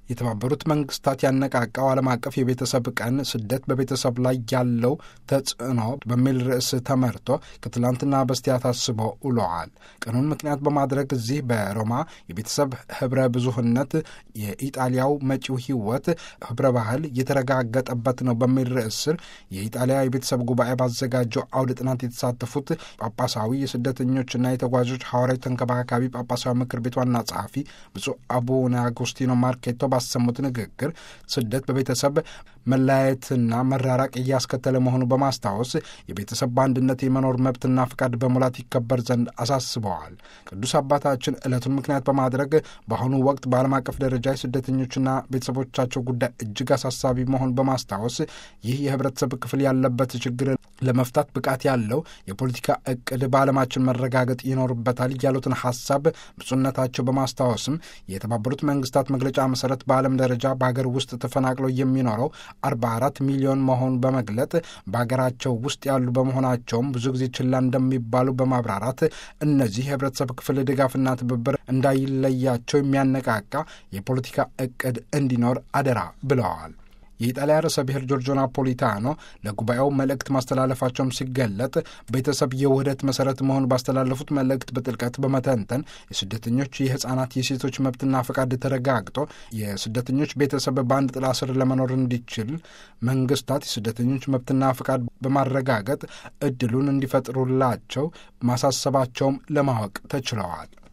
የተባበሩት መንግስታት ያነቃቃው ዓለም አቀፍ የቤተሰብ ቀን ስደት በቤተሰብ ላይ ያለው ተጽዕኖ በሚል ርዕስ ተመርቶ ከትላንትና በስቲያ ታስቦ ውለዋል። ቀኑን ምክንያት በማድረግ እዚህ በሮማ የቤተሰብ ህብረ ብዙህነት የኢጣሊያው መጪው ህይወት ህብረ ባህል የተረጋገጠበት ነው በሚል ርዕስ ስር የኢጣሊያ የቤተሰብ ጉባኤ ባዘጋጀው አውደ ጥናት የተሳተፉት ጳጳሳዊ የስደተኞችና የተጓዦች ሐዋርያዊ ተንከባካቢ ጳጳሳዊ ምክር ቤት ዋና ጸሐፊ ብፁዕ አቡነ አጉስቲኖ ማርኬቶ ባሰሙት ንግግር ስደት በቤተሰብ መለያየትና መራራቅ እያስከተለ መሆኑ በማስታወስ የቤተሰብ በአንድነት የመኖር መብትና ፍቃድ በሙላት ይከበር ዘንድ አሳስበዋል። ቅዱስ አባታችን ዕለቱን ምክንያት በማድረግ በአሁኑ ወቅት በዓለም አቀፍ ደረጃ የስደተኞችና ቤተሰቦቻቸው ጉዳይ እጅግ አሳሳቢ መሆን በማስታወስ ይህ የህብረተሰብ ክፍል ያለበት ችግር ለመፍታት ብቃት ያለው የፖለቲካ እቅድ በዓለማችን መረጋገጥ ይኖርበታል ያሉትን ሀሳብ ብፁዕነታቸው በማስታወስም የተባበሩት መንግስታት መግለጫ መሰረት በዓለም ደረጃ በሀገር ውስጥ ተፈናቅለው የሚኖረው 44 ሚሊዮን መሆኑን በመግለጥ በሀገራቸው ውስጥ ያሉ በመሆናቸውም ብዙ ጊዜ ችላ እንደሚባሉ በማብራራት እነዚህ የህብረተሰብ ክፍል ድጋፍና ትብብር እንዳይለያቸው የሚያነቃቃ የፖለቲካ እቅድ እንዲኖር አደራ ብለዋል። የኢጣሊያ ርዕሰ ብሔር ጆርጆ ናፖሊታኖ ለጉባኤው መልእክት ማስተላለፋቸውም ሲገለጥ ቤተሰብ የውህደት መሰረት መሆኑ ባስተላለፉት መልእክት በጥልቀት በመተንተን የስደተኞች የህፃናት፣ የሴቶች መብትና ፈቃድ ተረጋግጦ የስደተኞች ቤተሰብ በአንድ ጥላ ስር ለመኖር እንዲችል መንግስታት የስደተኞች መብትና ፈቃድ በማረጋገጥ እድሉን እንዲፈጥሩላቸው ማሳሰባቸውም ለማወቅ ተችለዋል።